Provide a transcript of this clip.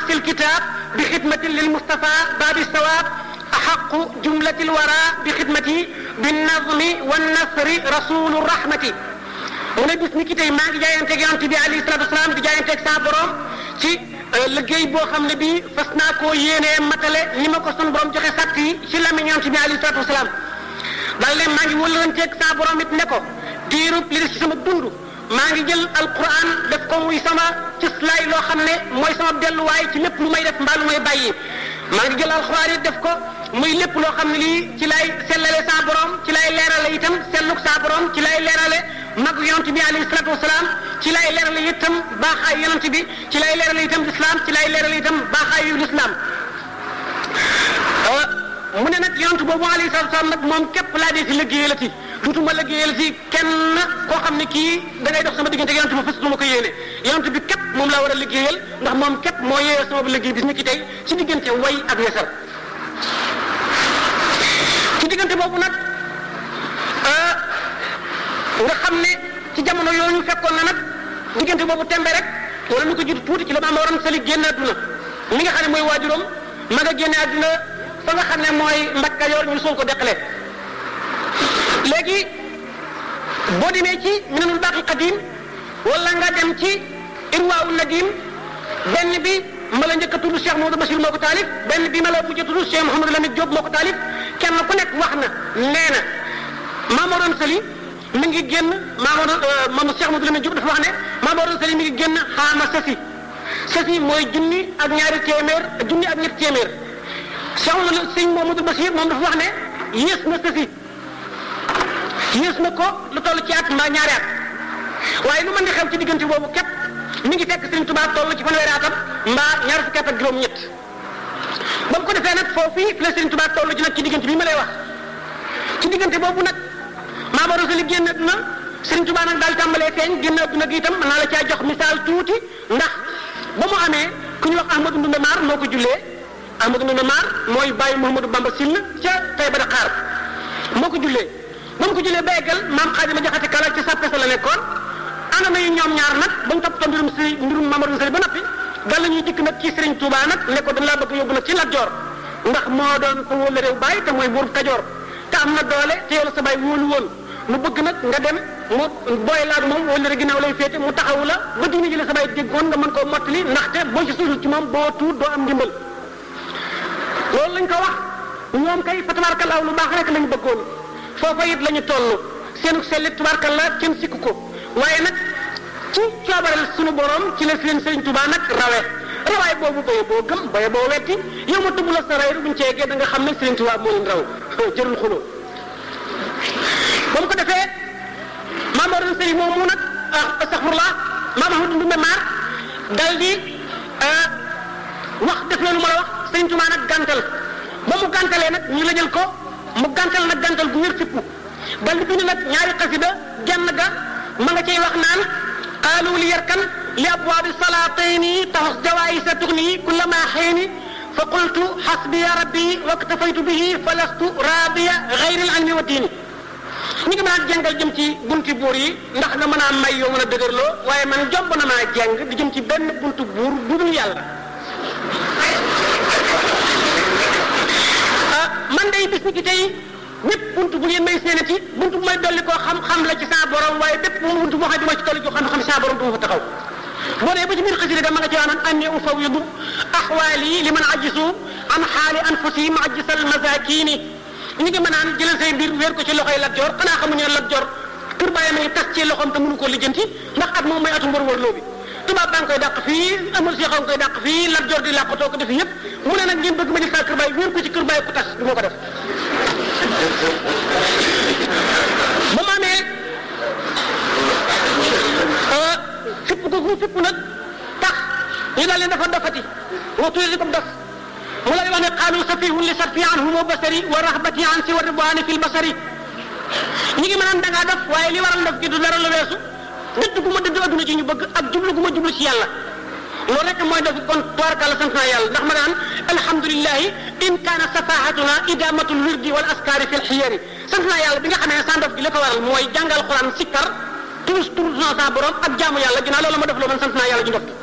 عكس الكتاب بخدمة للمصطفى باب الثواب أحق جملة الورى بخدمتي بالنظم والنصر رسول الرحمة mu ne bis ni ki tey maa ngi jaayanteeg yonent bi alayhi salaatu wasalaam di jaayanteeg saa borom ci liggéey boo xam ne bii fas naa koo yéenee matale ni ma ko sun borom joxe sàtt yi ci lamiñ yonent bi alayhi salaatu wasalaam daal leen maa ngi wëllanteeg saa borom it ne ko diirub li des ci sama dund maa ngi jël alquran def ko muy sama cëslaay loo xam ne mooy sama delluwaay ci lépp lu may def mbaa lu may bàyyi maa ngi jël alquran it def ko muy lépp loo xam ne lii ci lay sellale saa borom ci lay leerale itam selluk saa borom ci lay leerale mag yonent bi alayhi salatu wasalaam ci lay leerale itam baaxaayu yonent bi ci lay leerale itam lislaam ci lay leerale itam baaxaayu lislaam mu ne nag yonent boobu alayhi salatu wasalaam nag moom képp laa dee si liggéeyalati dutuma liggéeyal si kenn koo xam ne kii da ngay dox sama diggante yonent bi fasatuma ko yéene yonent bi képp moom laa war a liggéeyal ndax moom képp moo yéeyal sama liggéey bis ni ki tey ci diggante way ak yesar ci diggante boobu nag nga xam ne ci jamono yooyu fekkoon na nag diggante boobu tembe rek wala lu ko jiitu tuuti ci la maam waroon sali génn àdduna mi nga xam ne mooy waajuram ma nga génne àdduna fa nga xam ne mooy mbakka yor ñu suul ko deqale léegi boo demee ci minanul baaqi qadim wala nga dem ci irwaawu nadim benn bi ma la njëkk a tudd Cheikh Mamadou Bachir moo ko taalif benn bi ma la mujj a tudd Cheikh Mouhamadou Lamine Diop moo ko taalif kenn ku nekk wax na nee na maamoroon sali mi ngi génn maamoroon moom Cheikh Mouhamadou Lamine Diop dafa wax ne maamoroon sali mi ngi génn xaama sasi sasi mooy junni ak ñaari téeméer junni ak ñetti téeméer Cheikh Mouhamadou sëñ Mouhamadou Bachir moom dafa wax ne yées na sasi yées na ko lu toll ci at mbaa ñaari at waaye lu mën di xew ci diggante boobu képp mi ngi fekk Serigne Touba toll ci fanweeri atam mbaa ñaar fukki at ak juróom-ñett ba mu ko defee nag foofu fi la Serigne Touba toll ci nag ci diggante bi ma lay wax ci diggante boobu nag Maama Rosali génn àdduna Serigne Touba nag daal tàmbalee feeñ génn àdduna gi itam mën naa la caa jox misaal tuuti ndax ba mu amee ku ñu wax Ahmadou Ndoumbé Mar moo ko jullee Ahmadou Ndoumbé Mar mooy bàyyi Mouhamadou Bamba Sill ca Taïba Dakar moo ko jullee ba mu ko jullee ba eggal maam Xaadima Jaxate Kala ca sàppe sa la nekkoon ànd nañu ñoom ñaar nag bañ toppatoo mbirum si mbirum Mamadou Sali ba noppi dal la ñuy dikk nag ci Serigne Touba nag ne ko dañ laa bëgg yóbbu nag ci Lat Joor ndax moo doon sa wóolu réew bàyyi te mooy buur Kajoor te am na doole te yow la sa bàyyi wóolu woon mu bëgg nag nga dem mu booy laag moom wóolu rek ginnaaw lay féete mu taxawu la ba diine ji la sa bàyyi déggoon nga mën koo mottali ndaxte boo ci suusul ci moom boo tuut doo am ndimbal loolu lañ ko wax ñoom kay fa tabaarkallaa lu baax rek lañ bëggoon foofa it la ñu toll seenu sellit tabaarkallaa kenn sikku ko waaye nag ci coobareel sunu borom ci la leen Sëriñ Tuubaa nag rawe rawaay boobu baye boo gëm baye boo wetti yow ma tubb la sa ray buñ ci eggee da nga xam ne Sëriñ Tuubaa moo leen raw jërul xuloo ba mu ko defee maam Mor Sëriñ moomu nag astaxfirullah maam Ahmadu Ndumbe Maar dal di wax def loolu ma la wax Sëriñ Tuubaa nag gàntal ba mu gàntalee nag ñu la jël ko mu gàntal nag gàntal bu wér fippu dal di bind nag ñaari xasida genn ga ma nga cay wax naan qaalu li yarkan li abwaabi salaatayni taxus jawaayisa tugni kullama xeeni fa qultu xasbiya rabbi waktafaytu bihi fa lastu raadiya xayril ilmi wa diini ñu ngi mën a jàngal jëm ci bunti buur yi ndax nga mën a may yoo mën a dëgërloo waaye man jomb na maa jàng di jëm ci benn buntu buur bu dul yàlla ah man day bis ni ki tey bépp buntu bu ngeen may séenati buntu bu may dolli koo xam-xam la ci saa borom waaye bépp buntu boo xam ne du ma ci dolli koo xam-xam saa borom du ma fa taxaw boo dee ba ci biir xasida ga ma nga ci waanaan anni ufawidu axwaali liman ajisu an xaali anfusihim ajisal masakini ñu ngi mënaan jëlal say mbir wéer ko ci loxoy Lat Joor xanaa xamuñu ne Lat Joor kër bàyyam ngi tas ci loxoom te mënu ko lijjanti ndax at moom mooy atu mbër wërloo bi tubaab baa ngi koy dàq fii amul si xaw nga koy dàq fii Lat Joor di làqatoo ko def yëpp mu ne nag ngeen bëgg ma jël saa kër bàyyi wéer ko ci kër bàyyi ko tas du ma ko def ba mu amee fipp ko fu fipp nag tax ñu daal leen dafa dofati waxtu yi ko dof mu lay wax ne qaalu safihun li sarfi anhu wa basari wa rahbati an si wa ridwaani fil basari ñi ngi mënaan da ngaa dof waaye li waral dof gi du dara lu weesu dëdd gu ma dëdd adduna ci ñu bëgg ak jublu gu ma jublu ci yàlla loolu rek mooy def kon tubaarkàlla sant naa yàlla ndax ma naan alhamdulilahi in kaana safahatuna idamatul wirdi wal askari fil xiyari sant naa yàlla bi nga xamee ne sa ndof gi li ko waral mooy jàngal quran sikkar tous tous sa borom ak jaamu yàlla ginnaaw loolu ma def loo man sant naa yàlla ju ndof